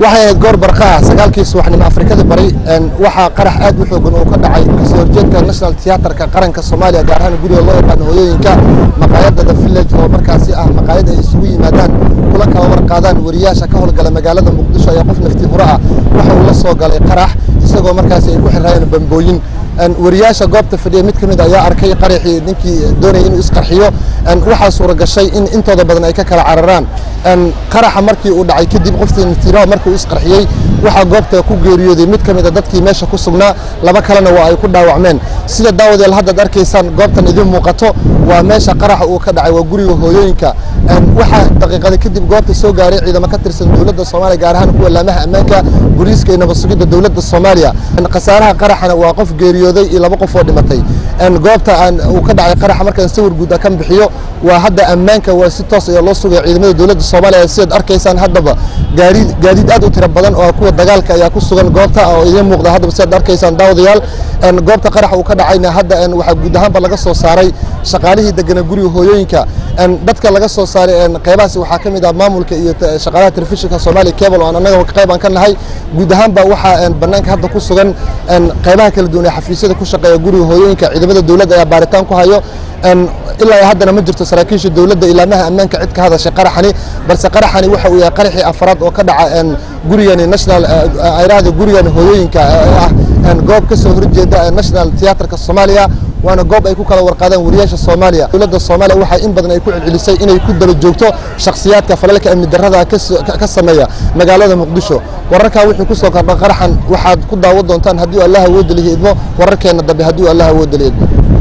waxay ahayd goor barqa ah sagaalkii subaxnimo afrikada bari waxaa qarax aad u xoogan oo ka dhacay kasoo horjeedka national theatrka qaranka soomaaliya gaar ahaan guriga loo yaqaano hooyooyinka maqaayadda the village oo markaasi ah maqaayad ay isugu yimaadaan kula kala war qaadaan wariyaasha ka howlgala magaalada muqdisho ayaa qof naftii hore ah waxa uu la soo galay qarax isagoo markaasi ay ku xirraayeen bambooyin wariyaasha goobta fadhiya mid ka mid ayaa arkay qaraxii ninkii doonayay inuu isqarxiyo waxaa suura gashay in intooda badan ay ka kala cararaan qaraxa markii uu dhacay kadib qoftii natiiraha markii uu isqarxiyey waxaa goobta ku geeriyooday mid ka mid a dadkii meesha ku sugnaa laba kalena waa ay ku dhaawacmeen sida daawadeel haddaad arkaysaan goobtan idin muuqato waa meesha qaraxa uu ka dhacay waa guriga hooyooyinka waxaa daqiiqada kadib goobta soo gaaray ciidamo ka tirsan dowladda soomaaliya gaar ahaan kuwa laamaha ammaanka booliiska iyo nabad sugidda dowladda soomaaliya khasaaraha qaraxana waa qof geeriyooday iyo laba qof oo dhimatay goobta uu ka dhacay qaraxa markaan sawir guud kan bixiyo waa hadda ammaanka waa si toos ayaa loo sugaya ciidamada dowladda soomaaliya sidaad arkaysaan haddaba gaadiid aad u tiro badan oo kuwa dagaalka ayaa ku sugan goobta oo idiin muuqda haddaba sidaad arkaysaan daawadayaal goobta qarax uu ka dhacayna hadda waxaa guud ahaanba laga soo saaray shaqaalihii degana guriga hooyooyinka dadka laga soo saaray qeybahaasi waxaa ka mid ah maamulka iyo shaqaalaha telefishinka soomaaliya cable oo annaga qayb aan ka nahay guud ahaanba waxaa bannaanka hadda ku sugan qeybaha kala duwan ee xafiisyada ku shaqeeya guriga hooyooyinka ciidamada dowladda ayaa baaritaan ku hayo ilaa haddana ma jirto saraakiisha dowladda ilaamaha ammaanka cid ka hadashay qaraxani balse qaraxani waxa uu yahay qaraxii afraad oo ka dhaca gurigani national ayraahda gurigani hooyooyinka ah goob ka soo horjeeda national theatrka soomaaliya waana goob ay ku kala warqaadaan wariyaasha soomaaliya dowladda soomaaliya waxaa in badan ay ku celcelisay inay ku daba joogto shakhsiyaadka falalka amni darrada ka sameeya magaalada muqdisho wararkaa wixii ku soo kordha qaraxan waxaad ku daawan doontaan haddii allah awoodda lihi idmo wararkeenna dambe haddii allah awoodda lihi idmo